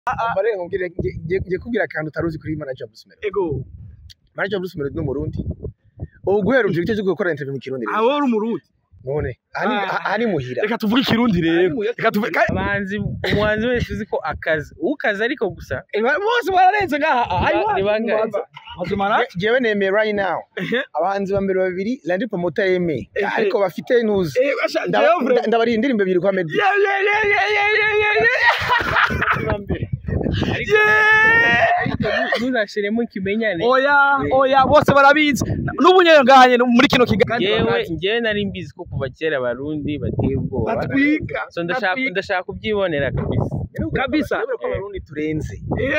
Umva rero nkubwire nge- nge- ngiye kubwira akantu utaruzi kuri manager Bruce Melody ego manager Bruce Melody ni umurundi ubu guhera uje icyo cyo gukora interview mu kirundi rero aho uri umurundi none aha ni- Ah. aha ni muhira reka tuvuge ikirundi rero reka tuvuge ka- abahanzi umuhanzi wese uzi ko akazi ukazi ariko gusa Eh, ba- bose bararenze ngaha ayi Ni ba- ni bangahe? mazimana Je- jewe nemeye right now Ehe. abahanzi ba mbere babiri Landry Promoter yemeye ariko bafite intuzi eh basha Ndaba- jewe nda- ndabariye indirimbo ebyiri kwa Meddy yeah yeah yeah yeah yeah yeah yeah yeah ariko yeah ntuzashiremo ikimenyane oya oya bose barabizi n'ubu nyine ngahanye muri kino kiganiro yewe njyewe nari mbizi ko kuva kera abarundi bateye ubwoba batwika so ndashaka batwika. ndashaka kubyibonera kabisa kabisa Urabona ko abarundi turenze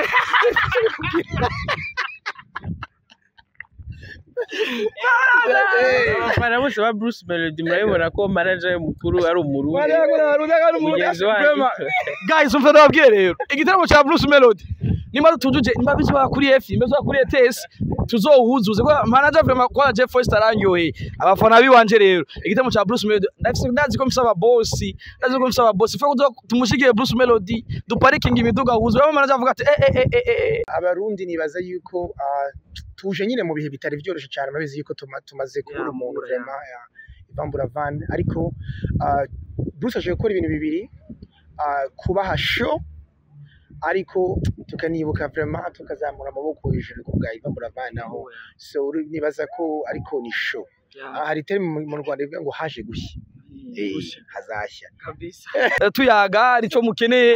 abafana bose ba Bruce Melody murabibona ko manager we mukuru ari umurundi mugenzi wanyu guys umva ndababwiye rero igitaramo cya Bruce Melody nimba tutujuje nimba bizoba kuri F nimba bizoba kuri ETS tuzohuzuze ko manager vraiment kwa Jeff Foster aranyoye abafana biwanje rero igitaramo cya Bruce Melody ndafise ndazi ko msaba boss ndazi ko msaba boss fa kuzo tumushigiye Bruce Melody duparikinga imiduga huzu rero manager avuga ati eh eh eh eh, eh abarundi nibaza yuko ah, tuje nyine mu bihe bitari byoroshye cyane murabizi yuko tuma- tumaze kubura Ya, umuntu mbura, ya. vraiment ya ivambura van ariko ah, Bruce aje gukora ibintu bibiri ah, kubaha show ariko tukanibuka vraiment tukazamura amaboko hejuru ku bwa ivambura van aho so uri- nibaza ko ariko ni show Ah, hari terme mu mu Rwanda ivuga ngo haje gushya Eh, hazashya Eh, tuyaga arico mukeneye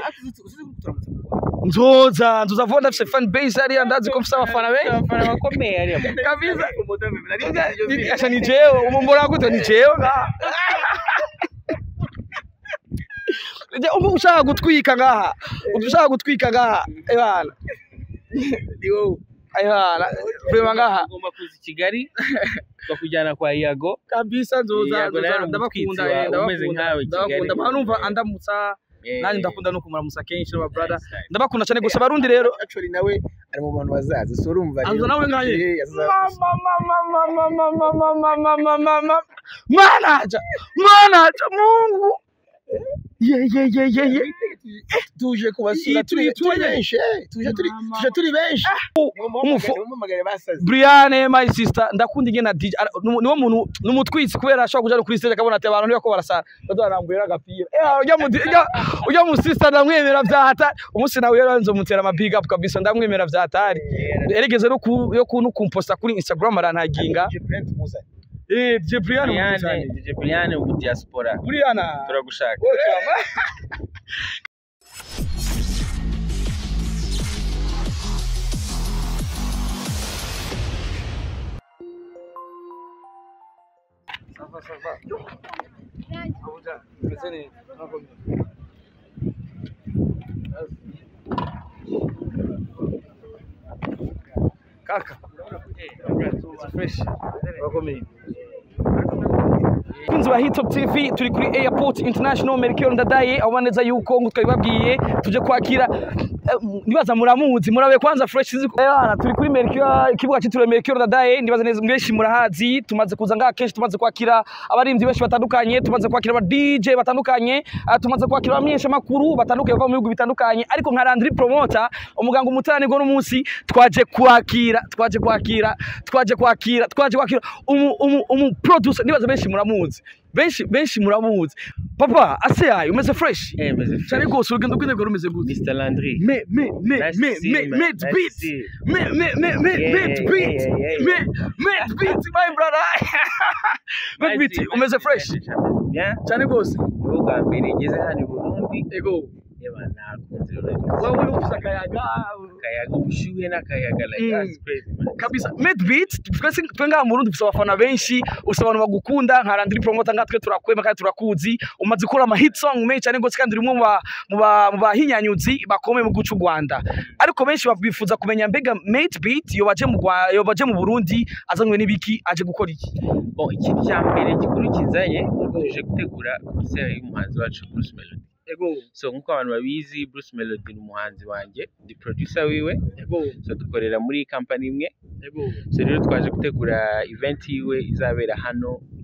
nzoza nzoza vuba ndafise fan base hariya ndazi ko mfise abafana benshi abafana bakomeye hariya mu- kabisa Acha ni jewe umumbora gute ni jewe ngaha Je, ubu ushaka gutwika ngaha ushaka gutwika ngaha ebana ni wowe ebana vrema ngaha ugomba kuza i Kigali bakujyana kwa Iago kabisa nzoza Yego, nawe nzoza ni ndabakunda umutwitsi eh, wawe, umeze ndabakunda nkawe i Kigali. ndabakunda mpano numva andamutsa Eh, nanjye ndakunda no kumuramusa kenshi n'aba brother nice, nice. ndabakunda cyane gusa abarundi rero actually nawe ari mu bantu bazaza so urumva rero- Aza nawe ngahe? Eh, azaza. manaja manaja mungu ye ye ye ye ye tuje kubasura Iyi turi turi- turi turi- benshi eh, tuje turi Mama. tuje turi benshi umufu- umumagare basaze Brianne my sister ndakunda ingena DJ ara- nu- niwo muntu numutwitsi kubera ashobora kuja no kuri stage akabona ati abantu nibako barasara bazarambuye agapira eh ujya mu ujya ujya mu sister ndamwemera vyahata umunsi nawe rero nzomutera ama big up kabisa ndamwemera vyahatari erigeze no ku yo kuntu kumposta kuri Instagram arantaginga Je print muzanye eh DJ Brianne Brian muzanye DJ Brian mu diaspora Brianne turagushaka welcome Sava, sava. Abuja, meze neza. Murakomeye. Kaka. It's fresh. Murakomeye. Kunzi wa Hitop TV turi kuri Airport International Melchior Ndadaye aho neza yuko ngo twabibabwiye tuje kwakira eh, nibaza muramuzi murabe kwanza fresh sinzi ko- Eh, bana, turi kuri Melchior ikibuga cyitiriwe Melchior Ndadaye nibaza neza mwenshi murahazi tumaze kuza ngaha kenshi tumaze kwakira abarimvyi benshi batandukanye tumaze kwakira aba DJ batandukanye ah, tumaze kwakira abamenyesha makuru batandukanye bava mu bihugu bitandukanye ariko nka Landry Promoter umuganga umutarani go n'umunsi twaje kwakira twaje kwakira twaje kwakira twaje kwakira umu umu, umu producer nibaza benshi muramuzi benshi benshi muramuzi papa ase yayo umeze fresh eh meze cyane rwose urugendo rw'intego rumeze gute Mr Landry me me me Nice me to see me you, man. me Nice to beat see you. me me me me Yeah, me yeah, beat yeah, yeah, me yeah. me beat my brother me beat umeze fresh bien cyane rwose niwo bwa mbere ngeze hano i Burundi ego yeba nakunze rero wowe ufite akayaga akayaga ubushyuhe n'akayaga like Mm. that's crazy man kabisa made beat twese twe ngaha mu Burundi dufite abafana benshi ufite abantu bagukunda nka Landry Promoter nka twe turakwema kandi turakuzi umaze gukora ama hit song menshi cyane gose kandi uri umwe mu ba- mu ba- mu bahinyanyuzi bakomeye mu guca u Rwanda ariko benshi bifuza kumenya mbega made beat yo baje mu Rwa- yo baje mu Burundi azanywe n'ibiki aje gukora iki bon ikintu cya mbere gikuru kizanye tuje gutegura concert y'umuhanzi wacu Bruce Melody ego so nk'uko abantu babizi Bruce Melody ni umuhanzi wanjye ndi producer wiwe ego so dukorera muri company imwe ego so rero twaje gutegura event yiwe izabera hano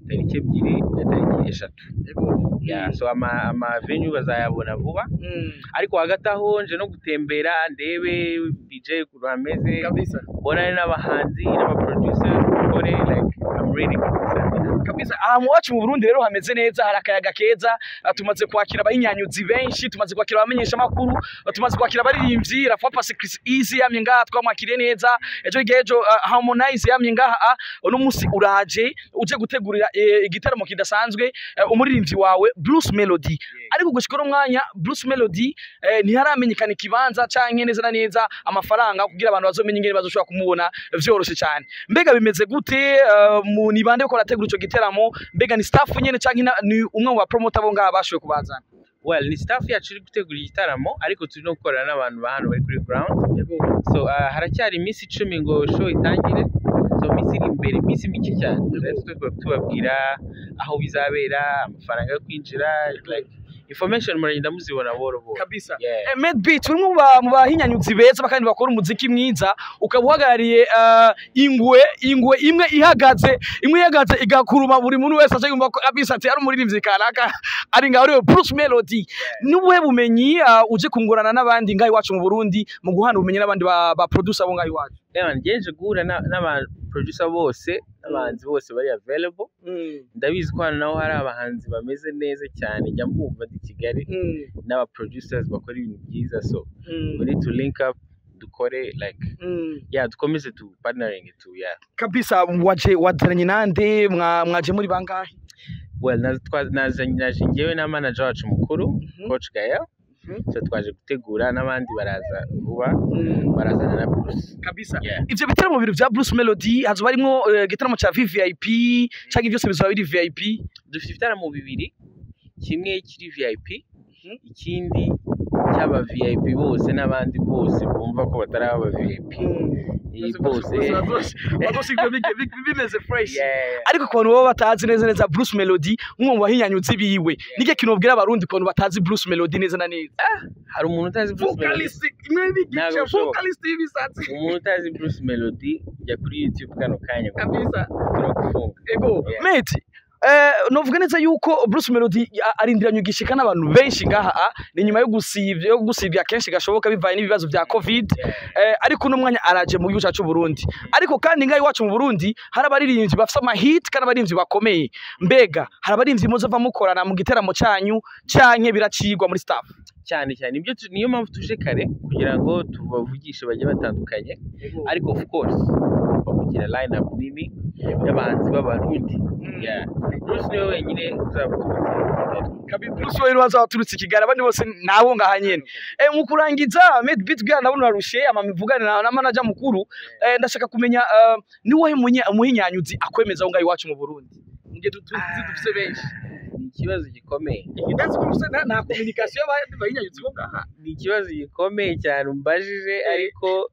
tariki ebyiri na tariki eshatu Yeah, so ama ama venue bazayabona vuba ariko hagati aho nje no gutembera ndebe DJ ukuntu hameze kabisa mbonane n'abahanzi n'abaproducers dukore like I'm ready kabisa kabisa ahantu iwacu mu Burundi rero hameze neza hari akayaga keza ah, tumaze kwakira abahinyanyuzi benshi tumaze kwakira abamenyesha makuru tumaze kwakira abaririmbyi Rafa Pasi Chris Easy yamye ngaha twamwakiriye neza ejo hirya y'ejo ah, Harmonize yamye ngaha ah, uno munsi uraje uje gutegurira eh, igitaramo kidasanzwe eh, umuririmbyi wawe Bruce Melody ariko gushika uno mwanya Bruce Melody eh, ntiharamenyekana ikibanza canke neza na neza amafaranga kugira abantu bazomenye ingene bazoshobora kumubona vyoroshe cyane mbega bimeze gute eh, mu ni bande ko rategura ico giteramo mbega ni staff nyene canke na- ni umwe mu bapromoter bo ngaha bashoboye kubazana well ni staff yacu iri gutegura igitaramo ariko turi no gukorana n'abantu ba hano bari kuri ground so uh, haracyari iminsi icumi ngo show itangire so iminsi iri imbere iminsi mike cyane rero twe tubabwira aho bizabera amafaranga yo kwinjira like information muragenda muzibona boro boro kabisa Yeah. Eh, Mad Beat umwe mu ba- mu bahinyanyuzi beza kandi bakora umuziki mwiza ukaba uhagarariye eh, ingwe ingwe imwe ihagaze imwe ihagaze igakuruma buri muntu wese aje yumva ko kabisa ati ari umuririmbyi kanaka ari ngaho ariwe Bruce Melody n'ubuhe bumenyi eh, uje kungurana n'abandi ngaho iwacu mu Burundi mu guhana ubumenyi n'abandi ba, ba producer bo ngaho iwacu Ewan, ngenje guhura na- n'abaproducer bose n'abahanzi bose bari available ndabizi ko hano naho hari abahanzi bameze neza cyane njya mbumva ndi Kigali n'abaproducers bakora ibintu byiza so we need to link up dukore like yeah dukomeze tu partnering tu yeah kabisa waje wateranye nande mwa- mwaje muri bangahe well na- twa- naje naje njyewe na manager wacu mukuru Mhm. coach Gael Mhm. so twaje gutegura n'abandi baraza vuba barazana na Bruce kabisa yeah ivyo bitaramo bibiri vya Bruce Melody hazoba harimwo eh, igitaramo ca VVIP canke byose bizoba biri VIP dufite ibitaramo bibiri kimwe kiri VIP Mhm. ikindi cy'aba VIP bose n'abandi bose bumva ko batari aba VIP iyi bose bazosigwa bimeze fresh yeah ariko ku bantu baba batazi neza neza Bruce Melody nk'umwe mu bahinyanyuzi biwe nige kintu ubwira abarundi ku bantu batazi Bruce Melody neza na neza hari umuntu utazi Bruce Melody vocalist imwe bigice Ntabwo bishoboka. vocalist y'ibisatsi umuntu utazi Bruce Melody jya kuri YouTube kano kanya kabisa turagufunga ego Yeah. mate Eh, novuga neza yuko Bruce Melody a- arindiranye igishika n'abantu benshi ngaha ah, ni nyuma yo gusivya yo gusivya kenshi gashoboka bivaye n'ibibazo vya covid eh, ariko uno mwanya araje mu gihugu cyacu Burundi ariko kandi ngaho iwacu mu Burundi hari abaririmbyi bafite amahit kandi abaririmbyi bakomeye mbega hari abaririmbyi muzova mukorana mu giteramo cyanyu canke biracigwa muri staff cyane cyane ibyo tu- niyo mpamvu tuje kare kugira ngo tubavugishe bagiye batandukanye ariko of course tugomba kugira line up nini y'abahanzi b'abarundi yeah Bruce niwe wenyine uzaba uturutse Kabi Bruce we rubaza waturutse Kigali abandi bose nabo ngaha nyene eh mu kurangiza Made Beat bwa ndabona urarushe ama mivugane na, na manager mukuru eh, ndashaka kumenya uh, ni wowe munye umuhinyanyuzi akwemeza aho ngaho iwacu mu Burundi nge tuzi dufise benshi ni ikibazo gikomeye ndazi ko ufise nta- nta communication y'abandi bahinyanyuzi bo ngaha ni ikibazo gikomeye cyane umbajije ariko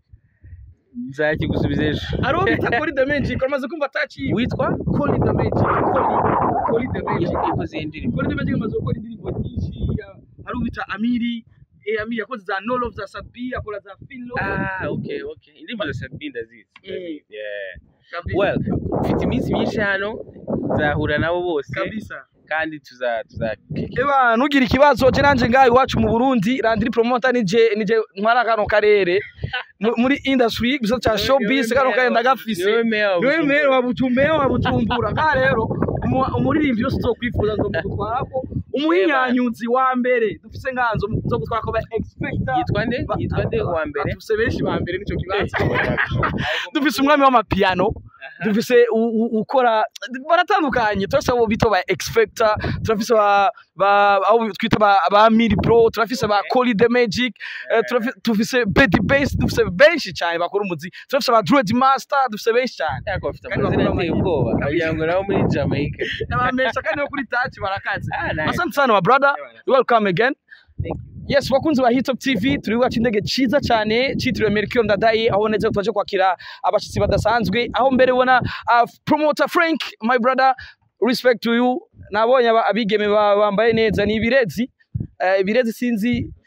nzakigusubiza ejo ari uwo bita Koli the Magic uramaze kumva ataciye witwa Koli the Magic Koli Koli the Magic ikoze iyi ndirimbo Koli the Magic amaze gukora indirimbo nyinshi ya- hari uwo bita Amiri eh, Amiri yakoze za No Love za Sabi akora za Filo ah okay okay indirimbo za Sabi ndazizi Mm. ndazizi, yeah kabisa well mfite iminsi myinshi hano nzahura nabo bose kabisa kandi tuza tuza Eba nugira ikibazo je nanje ngaho iwacu mu Burundi Landry promoter nije nije ntwara kano karere Mu- muri industry gusa cha showbiz kano karere ndagafise niwe meya wa niwe Bujumbura. mere wa Bujumbura wa Bujumbura ka rero umu- umuririmbyi wese uzokwifuza zo gutwarako umuhinyanyuzi wa mbere dufise nganzo zo gutwarako ba expector yitwa nde yitwa nde uwa mbere dufise benshi ba mbere nico kibazo dufise umwami w'amapiano dufise u- u- ukora baratandukanye turafise abo bita ba expector turafise ba ba abo twita ba, ba miri pro turafise ba Koli the magic eh, turafi- dufise Betty Bass dufise benshi cyane bakora umuziki turafise ba Dread Master dufise benshi cyane yako bafite Kandi amazina bakora ateye amahirwe. ubwoba wagira ngo nabo muri Jamaica abamesha kandi no kuri touch barakaze ah nice asante sana my brother welcome again Thank yes bakunzi ba Hitop TV turi wacu indege ciza cyane citiriwe Melchior Ndadaye aho neza twaje kwakira abashitsi badasanzwe aho mbere ubona uh, promoter Frank my brother respect to you nabonye aba- abigeme ba- bambaye neza ni ibirezi Eh, ibirezi sinzi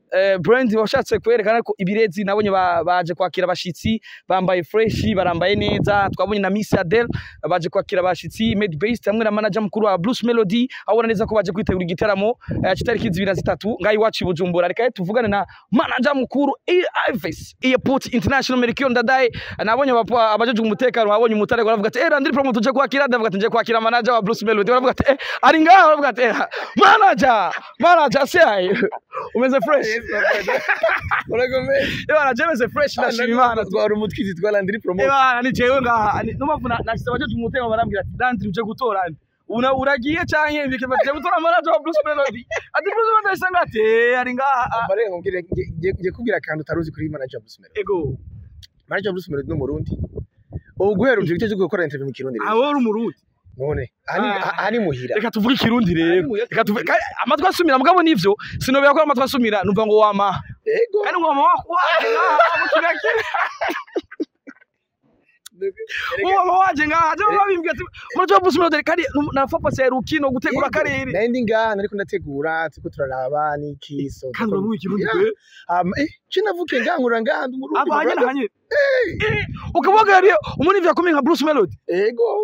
eh, brand washatse kwerekana ko ibirezi nabonye ba- baje kwakira abashitsi bambaye fresh barambaye neza twabonye na Miss Adele baje kwakira abashitsi Made Based hamwe na manager mukuru wa Blues Melody abona neza ko baje kwitegura igitaramo eh, kitariki zibiri na zitatu ngaho iwacu i Bujumbura reka tuvugane na manager mukuru Ives Airport International Melchior Ndadaye nabonye abapa- abajejwe umutekano babonye umutare baravuga ati eh Landry Promo tuje kwakira ndavuga ati nje kwakira manager wa Blues Melody baravuga ati eh ari ngaho baravuga ati eh, manager manager sai umeze fresh urakomeye Ebana jemeze fresh ndashima Imana twara umutwizi twa Landry Promo Ebana ni jewe ngaha ni- numva na nashyize abajeje umutekano barambwira ati Landry uje gutora nde una uragiye canke bike baje gutora manager wa Blues Melody ati Blues Melody sanga ati eh ari ngaha ambare nkubwire ngiye kubwira akantu utaruzi kuri manager Bruce Melody ego manager Bruce Melody ni umurundi ubu guhera uje cyo gukora interview mu kirundi rero aho uri umurundi none aha ni- Ah. aha ni muhira reka tuvuge ikirundi rero reka tuvuge kandi amatwi asumira mugabo nivyo sinobera ko amatwi asumira numva ngo wama ego kandi ngo wama waje ngaha mu kirakire wama waje ngaha je babimbwiye ati muraje wa Blues Melody kandi nafa ya rukino gutegura akarere nari ndi ngaha nariko ndategura turiko turaraba n'iki so kandi uravuga ikirundi Yeah. pe Um, eh, je navuke ngaha nkura ngaha ndi umurundi aba hanyene brother. hanyene Eh, ukavuga rero umuntu ivyo akomeye nka Bruce Melody ego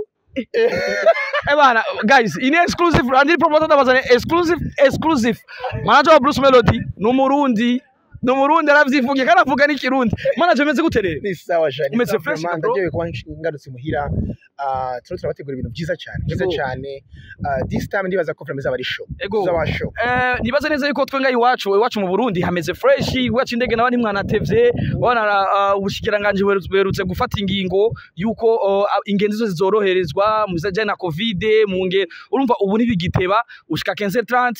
eh bana guys ini exclusive andi promoter ndabazane exclusive exclusive manager wa Bruce Melody ni umurundi ni umurundi aravyivugiye kandi avuga n'ikirundi manager ameze gute rero ni sawa jani Umeze sawa fresh, vraiment, bro. ndagiye kuba ngarutse muhira Ah, turiko turabategura ibintu vyiza cane vyiza Ego. cane Ah, this time ndibaza ko vraiment izaba ari show Ego. izaba show Eh, nibaze neza yuko twe ngaha iwacu iwacu mu Burundi hameze fresh iwacu indege nawe ntimwanatevye wana uh, ubushikiranganje buherutse- buherutse gufata ingingo yuko uh, ingenzi zose zoroherezwa mu bijanye na covid mu nge urumva ubu ntibigiteba ushika 15:30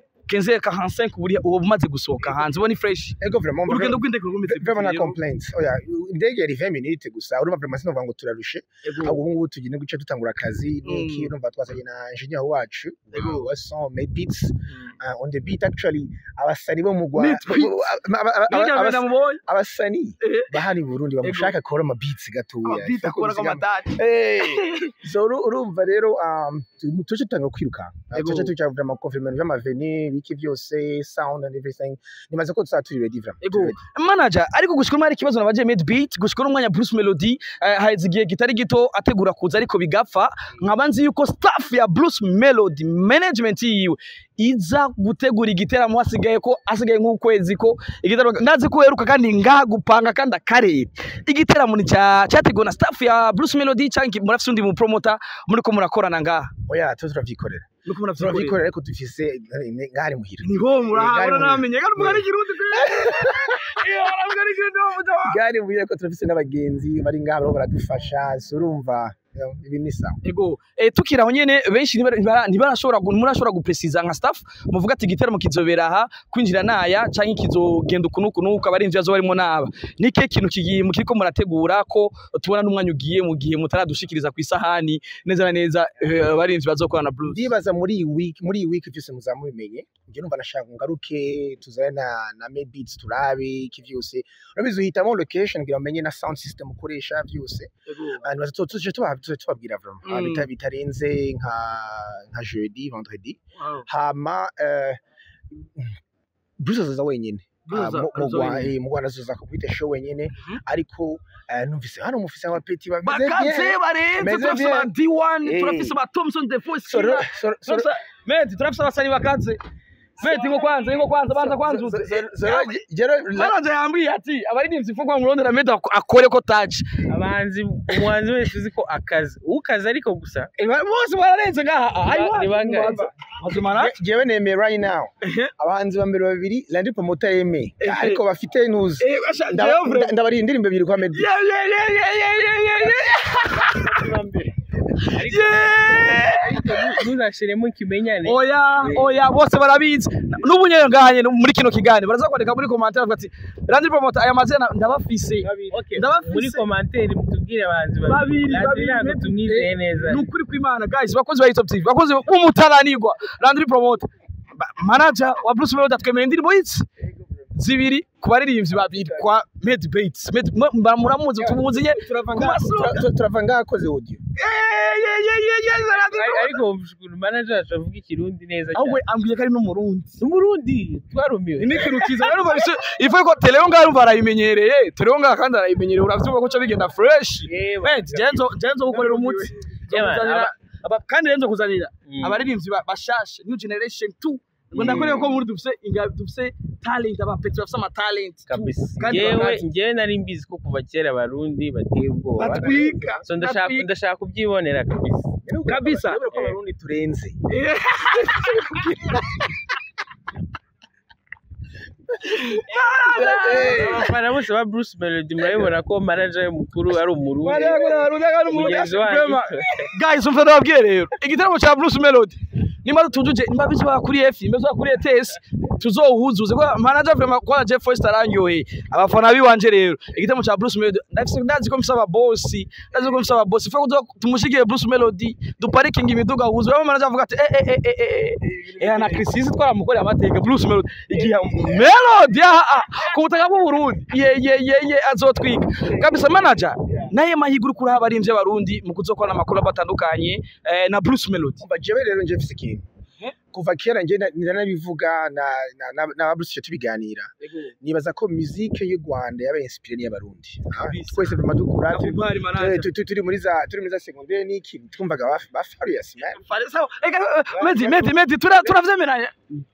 15:45 buri ubu bumaze gusohoka hanze ubu ni fresh ego vraiment urugendo rw'indege rwumeze vraiment na complaints oya indege yari 20 minutes gusa urumva vraiment sinovuga ngo turarushe ahubwo ubu ngubu tugiye guca dutangura akazi niki Mm. urumva twasanye na engineer wacu Ego. wa son made beats uh, on the beat actually abasani bo mu Rwanda Made beats? aba- aba- aba- Bijya abas- benda mubonye abasani Eh. bahari i Burundi bamushaka akora ama beats gatoya abita akora kamatati Eh, so uru- urumva rero um, tu- tuje tutanga kwiruka Ego. tuje tuja vraiment confirmation vy'amaveni biki vyose sound and everything nimaze ko tuzaba turi ready vraiment Ego. turi ready. manager ariko gushika hari ikibazo nabaje made beat gushika n'umwanya Bruce Melody eh, haheze igihe kitari gito ategura kuza ariko bigapfa nkaba nzi yuko staff ya Bruce Melody management yiwe iza gutegura igiteramo hasigaye ko hasigaye nk'ukwezi ko igiteramo ndazi ko uheruka kandi ngaha gupanga kandi akarere igiteramo ni cya cyateguwe na staff ya Bruce Melody cyangwa murafise undi mu promoter muriko murakorana ngaha oya tuze turavyikorera muriko muravyikorera turavyikorera ariko dufise eh, ngari muhira niho murahabona Gari namenye kandi mugari kirundi pe iyo aravuga ari kirundi wa mutawa gari muhira ko turafise n'abagenzi bari ngaha bariko baradufasha so urumva eh, ibi ni sawa ego eh, tukiri aho nyene benshi ntibara- ntibara- ntibarashobora gu- ntimurashobora gupresiza nka staff muvuga ati igiteramo kizobera aha kwinjira naya canke kizogenda uku n'uku n'uku abarinzi bazoba barimo naba ni kihe kintu kigiye mukiriko murategura ko tubona n'umwanya ugiye mu gihe mutaradushikiriza ku isahani neza na neza eh, abarinzi bazokorana na blues ndibaza muri iyi week muri iyi week vyose muza mubimenye njye numva nashaka ngaruke tuzane na na made beats turabe iki vyose urabizi uhitamo location kugira umenye na sound system ukoresha vyose Ah, nibaza tu- tuje tuba- tuje tubabwira vraiment Ah, Mm. bita- bitarenze nka nka jeudi vendredi Wow. hama eh, Bruce azoza wenyene Bruce Ah, mu- mu azoza Rwa- wenyene. eh, mu Rwanda azoza kubita show wenyene Mhm. ariko eh, numvise hano mufise abapeti bameze bakaze bien barenze Meze turafise bien. ba D1 Eh. turafise ba Thompson the Voice So, Killer, so, so, turafise medi turafise abasani bakaze medi ngo kwanza ngo kwanza banza kwanzuze Manager yambwiye ati abaririmbyi mfungwa mu Rwanda medi akore ko touch abahanzi umuhanzi wese uzi ko akazi ukazi ariko gusa bose bararenze ngaha Ba- ni bangahe? mazimana jewe nemeye right now Ehe. abahanzi ba mbere babiri Landry Promoter yemeye Ehe. ariko bafite ntuzi eh basha Ndaba- jewe nda- ndabarira indirimbo ebyiri kwa Meddy yeah yeah yeah yeah yeah yeah yeah ariko yeah ntuzashiremo ikimenyane oya oya bose barabizi n'ubu nyene ngaha nyene muri kino kiganiro baraza kwandika muri commentaire bavuga ati Landry Promoter aya mazina ndabafise Okay, ndabafise. muri komanteri mutubwire abahanzi Babiri, Landry babiri, ntabwo Meddy. tumwizeye neza ni ukuri kw'imana guys bakozi ba Hilltop TV bakozi b'umutaranirwa Landry Promoter Ba- manager wa Bruce Melody atwemerera indirimbo y'iki zibiri ku baririmbyi babiri kwa Med Bates Med mu- mu- muramuzi tumuzi nye turava ku ngaha- masura. tura- tura- turava ngaha akoze audio Ari- ariko ukuntu manager wacu avuga ikirundi neza ahubwo cyane ambwiye ko ari n'umurundi umurundi twarumiwe ni ikintu kiza rero ubwo isi- ifu ko teleyo ngaho urumva arayimenyereye teleyo ngaho kandi arayimenyereye uravyumva ko ca bigenda fresh Yewe. Eh, jenzo jenzo gukorera umuti Nzo Yewe, kuzanira- aba- aba- kandi rero nzo kuzanira Mm. abaririmbyi ba- bashasha new generation 2 ngo Mm. ndakoreye ko muri dufise inga- dufise talent abapeti bafise ama talent tu. kabisa kandi ngewe bakazi. ngewe nari mbizi ko kuva kera abarundi bateye ubwoba batwika so ndashaka batwika. ndashaka kubyibonera kabisa kabisa Urabona ko abarundi turenze abafana bose ba Bruce Melody murabibona ko manager we mukuru ari umurundi mugenzi wanyu guys umva ndababwiye rero igitaramo cya Bruce Melody nimba tutujuje nimba bizoba kuri F nimba bizoba kuri ETS tuzohuzuze ko manager vraiment kwa Jeff Foster aranyoye abafana biwanje rero igitaramo cya Bruce Melody ndafise ndazi ko msaba boss ndazi ko msaba boss fa kuzo tumushigiye Bruce Melody duparikinga imiduga huzu abo manager avuga ati eh eh eh eh eh ana Chrisis twaramukoreye amateka Bruce Melody igihe Melody ah ku butaka bw'u Burundi ye ye ye ye azotwika kabisa manager naye mahiguru kuri abarimvye abarundi mu kuzokora amakuru batandukanye eh, na Bruce Melody umva jewe rero nje mfise ikintu kuva kera nje na- nanabivuga na na na, na Bruce tubiganira nibaza ko musique y'u Rwanda yabaye inspiré n'iy'abarundi Ah, Kabisa. twese vraiment dukura turi- Nakubali, turi- manager. turi- turi- turi muri za turi muri za secondaire n'iki twumvaga ba ba Farious man Fale- sawa. Ega, eh, Medi, Medi, Medi, tura- turavyemeranya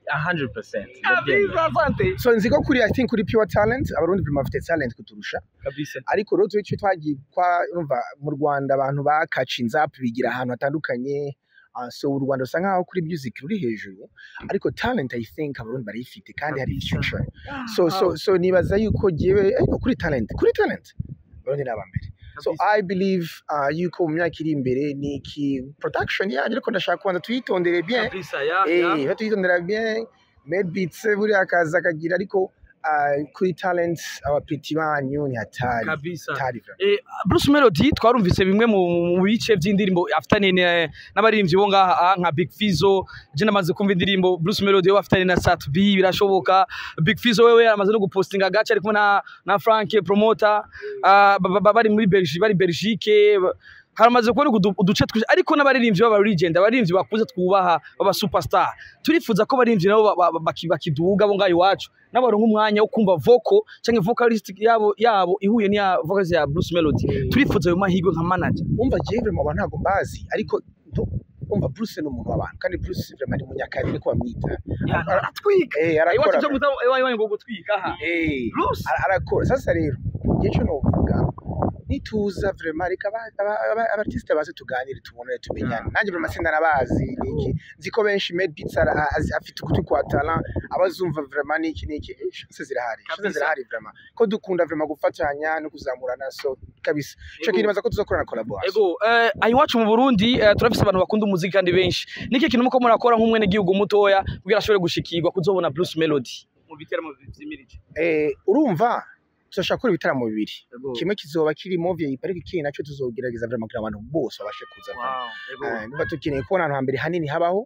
100% ndabyemera. kabisa asante so nzi ko kuri I think kuri pure talent abarundi vraiment bafite talent kuturusha kabisa ariko rero twe twagiye kwa urumva mu Rwanda abantu bakacinze up bigira ahantu hatandukanye Uh, so u Rwanda rusa nkaho kuri music ruri hejuru ariko talent I think abarundi barayifite kandi hari Kabisa. future so so so nibaza yuko jewe ariko kuri talent kuri talent abarundi ni abambere so I believe uh, yuko mu myaka iri imbere ni iki production yanyu ariko ndashaka kubanza tuyitondere bien kabisa ya ya eh tuyitondera bien made beats buriya akaza akagira ariko uh, kuri talent abapeti banyu ni hatari kabisa hatari vraiment. Eh, Bruce Melody twarumvise bimwe mu mu bice by'indirimbo afitanye ne- n'abaririmbyi bo ngaha ah, nka Big Fizzo je namaze kumva indirimbo Bruce Melody we afitanye na Sat B birashoboka Big Fizzo wewe yaramaze no gupostinga gace ari kumwe na na Frank promoter ah, ba- ba- bari muri Belgique bari Belgique ba- haramaze kubona udu- uduce twinshi ariko n'abaririmbyi b'aba legend abaririmbyi bakuze twubaha baba superstar turifuza ko abaririmbyi nabo ba- ba- baki- bakiduga bo ngaho iwacu n'abaronka umwanya wo kumva vocal cyangwa vocalist yabo yabo ihuye n'iya vocalist ya Bruce Melody turifuza ayo mahirwe nka manager umva jewe vraiment abantu ntabwo mbazi ariko nto- umva Bruce ni umuntu w'abantu kandi Bruce vraiment ni munyakari niko bamwita atwika eh iwacu arakora cyo muta iwacu ngo gutwika ha eh Bruce ara- arakora sasa rero igihe cyo novuga nituza vraiment reka aba- aba- aba- abartiste baze tuganire tubone tumenyane nanjye vraiment sindanabazi niki nzi ko benshi made beats ara- azi- afite ugutwi kwa talent abazumva vraiment niki niki eh, chance zirahari chance Kabisa. zirahari vraiment ko dukunda vraiment gufatanya no kuzamurana so kabisa cyo Ego. kinibaza ko tuzokorana collaboration Ego, eh, aha iwacu mu Burundi eh, turafise abantu bakunda umuziki kandi benshi. Niki kintu muko murakora nk'umwene gihugu mutoya kugira ashobore gushikirwa kuzobona Bruce Melody mu biteramo vyimirije. eh urumva tuzashaka gukora ibitaramo bibiri kimwe kizoba kirimo VIP ariko ikindi nacyo tuzogerageza vraiment kugira abantu bose babashe kuza Eh, niba dukeneye kubona ahantu hambere hanini habaho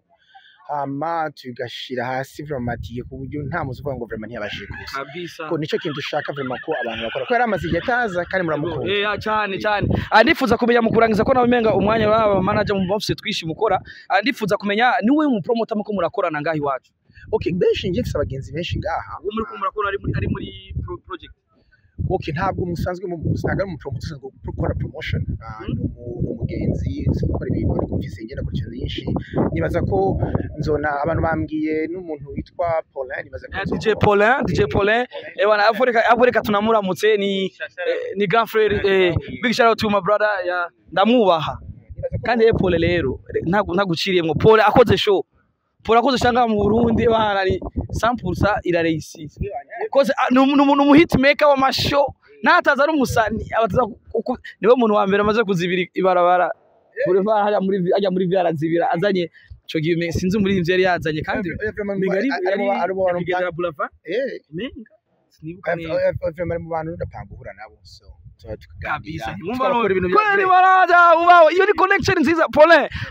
hama tugashira hasi vraiment atiye ku buryo nta muzi uvuga ngo vraiment ntiyabashije kuza Kabisa. ko nicyo kintu dushaka vraiment ko abantu bakora ko yari amaze igihe ataza kandi muramukunda Eh, ah, cyane cyane. Ah, ndifuza kumenya mu kurangiza ko nawe menga umwanya w'aba manager mu office twishi mukora. Ah, ndifuza kumenya niwe mu promoter muko murakorana ngaho iwacu. okay benshi njye mfise abagenzi benshi ngaha Uwo muri ko murakora ari muri ari muri pro- project. okay ntabwo musanzwe mu ntabwo ari umupromoter usanzwe gukora promotion Ah, ni umu- ni umugenzi usanzwe gukora ibintu ariko mfise ngenda kuri ikintu nyinshi nibaza ko nzona abantu bambwiye n'umuntu witwa Paulin nibaza ko Eh, nzo- DJ Paulin, DJ Paulin. Eh, wana Afrika Afrika tunamuramutse ni eh, ni grand frère eh, big shout out to my brother ya ndamwubaha. nibaza ko kandi ye pole rero ntago ntaguciriyemwo pole akoze show pole akoze shanga mu Burundi bana ni 100% irareisise koze ah, ni umu- ni umuntu mu hitmaker wa masho nataza ari umusani abataza kuku- niwe muntu wa mbere amaze kuzibira ibarabara buri vara hajya muri ajya muri vyara zibira azanye ico gihe sinzi muri ivyo yari yazanye kandi Eh, vraiment migari ari- ari mu ba- ari mu bantu yari boulevard eh menga sinibuka neza vraiment mu bantu ndapanga guhura nabo so tuba tukaganira kabisa tukakora ibintu bya kweli baraza ubaho iyo ni connection nziza pole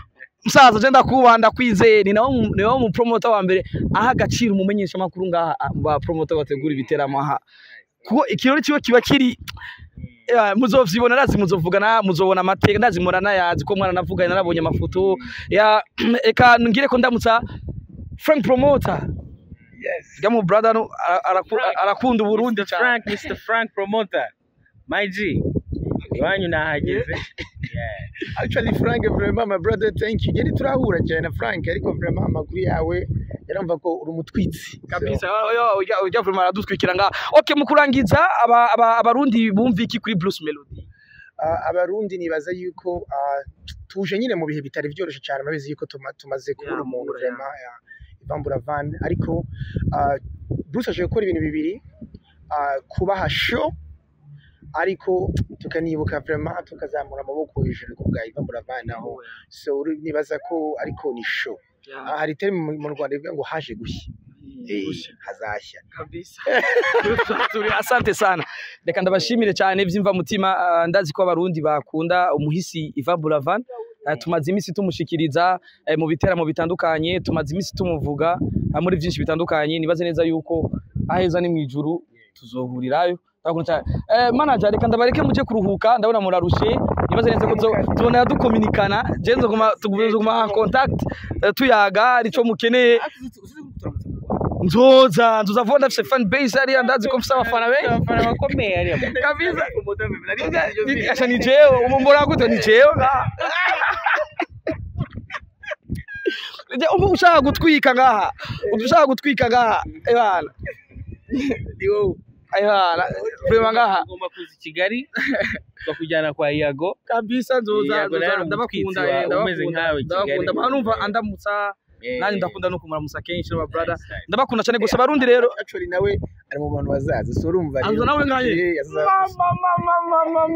musaza je ndakubaha ndakwizeye ni nawe mu- ni nawe mu promoter wa mbere aha agaciro umumenyesha makuru ngaha ah, ba promoter bategura ibiteramo aha kuko ikirori kiba kiba kiri eh, muzovyibona ndazi muzovugana muzobona amateka ndazi muranayazi ko mwana navuganye narabonye amafoto ya eka ngire ko ndamutsa Frank promoter yes gamu brother no, ara- araku- Frank. arakunda uburundi Mr. cyane Frank, Mr. Frank promoter. My G. Iwanyu nahageze. Yeah. actually Frank vraiment my brother thank you yari turahura cyane na Frank ariko vraiment amakuru yawe yaramva ko uri umutwitsi kabisa yo ujya ujya vraiment aradutwikira nga okay mu kurangiza aba- aba- abarundi bumva iki kuri Bruce Melody Ah, abarundi nibaza yuko ah, tuje nyine mu bihe bitari byoroshye cyane murabizi yuko tuma- tumaze kubura Yeah, umuntu kubura, yeah. vraiment ya Ivambura Van ariko ah, Bruce aje gukora ibintu bibiri ah, kubaha show ariko tukanibuka vraiment tukazamura amaboko hejuru ku bwa Ivambura Van aho so uri- nibaza ko ariko ni show Ah, hari term mu mu Rwanda ivuga ngo haje gushya Eh, hazashya kabisa turi asante sana reka ndabashimire cyane byimva mutima ah, ndazi ko abarundi bakunda umuhisi Ivan Buravan Ah, tumaze iminsi tumushikiriza eh, mu biteramo bitandukanye tumaze iminsi tumuvuga ah, muri byinshi bitandukanye nibaze neza yuko aheza ni mu ijuru tuzohurirayo Ndabakunda cyane. Eh, manager reka ndabareke muje kuruhuka ndabona murarushe nibaze neza ko tuzo- tubona dukominikana je nzoguma tuguma contact eh, tuyaga arico mukeneye nzoza nzoza vuba ndafise fan base hariya ndazi ko mfise abafana benshi Abafana bakomeye hariya mu- kabisa Acha ni jewe umumbora gute ni jewe ngaha Je, ubu ushaka gutwika ngaha ushaka gutwika ngaha ebana ni wowe ebana vrema ngaha Ugomba kuza i Kigali bakujyana kwa Iago. kabisa nzoza Yego, nawe nzoza ni ndabakunda umutwitsi eh, wawe, umeze ndabakunda nkawe i Kigali. ndabakunda mpano numva andamutsa Eh, nanjye ndakunda no kumuramusa kenshi n'aba brother nice, nice. ndabakunda cyane gusa abarundi rero actually nawe ari mu bantu bazaza so urumva rero- Aza nawe nkaye? Eh, azaza.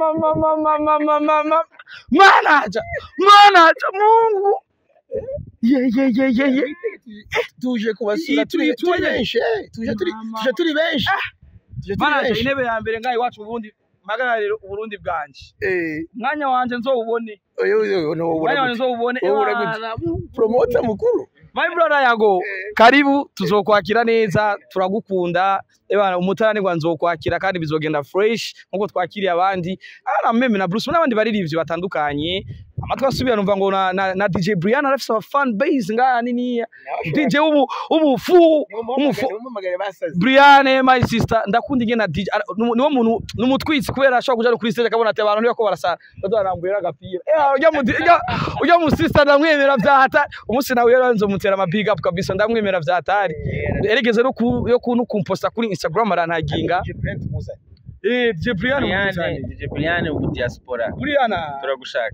manaja manaja mungu ye ye ye ye ye tuje kubasura Iyi turi turi- turi turi- benshi eh, tuje turi Mama. tuje turi benshi tuje turi manaja benshi intebe ya mbere ngaho iwacu mu Burundi mpagararire uburundi bwanje eh umwanya wanje nzowubone oyo oyo no umwanya wanje uragute nzowubone wowe uragute. Ebana, promoter mukuru my brother yago karibu tuzokwakira neza turagukunda ebana umutaranirwa nzokwakira kandi bizogenda fresh nkuko twakiriye abandi ana meme na Bruce n'abandi baririmbyi batandukanye amatwi asubira numva ngo na, na, na DJ Brian arafise aba fan base ngana niniya DJ ubu ubufu umufu umumagare basaze Brian my sister ndakunda ingena DJ ara- nu- niwo muntu numutwitsi kubera ashobora kuja no kuri stage akabona ati abantu ntibako barasara bazarambuye agapira eh ujya mu ujya ujya mu sister ndamwemera vyahata umunsi nawe rero nzomutera ama big up kabisa ndamwemera vyatari erigeze no ku yo kuntu kumposta kuri Instagram arantaginga je print muzanye eh DJ Brian Brian, muzani DJ Brian mu diaspora. Brian Turagushaka.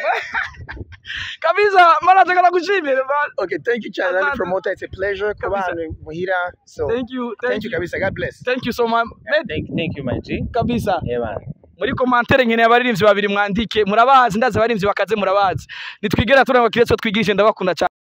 kabisa mara taka kushimira man okay thank you cyane Asante. promoter it's a pleasure kuba Kabisa. hano muhira so thank you thank you kabisa god bless thank you so much Yeah, Thank, thank you, my G. kabisa Yeah, man. muri komantere nkeneye abaririmbyi babiri mwandike murabazi ndazi abaririmbyi bakaze murabazi nitwigera turangwa kiretso twigirije ndabakunda cyane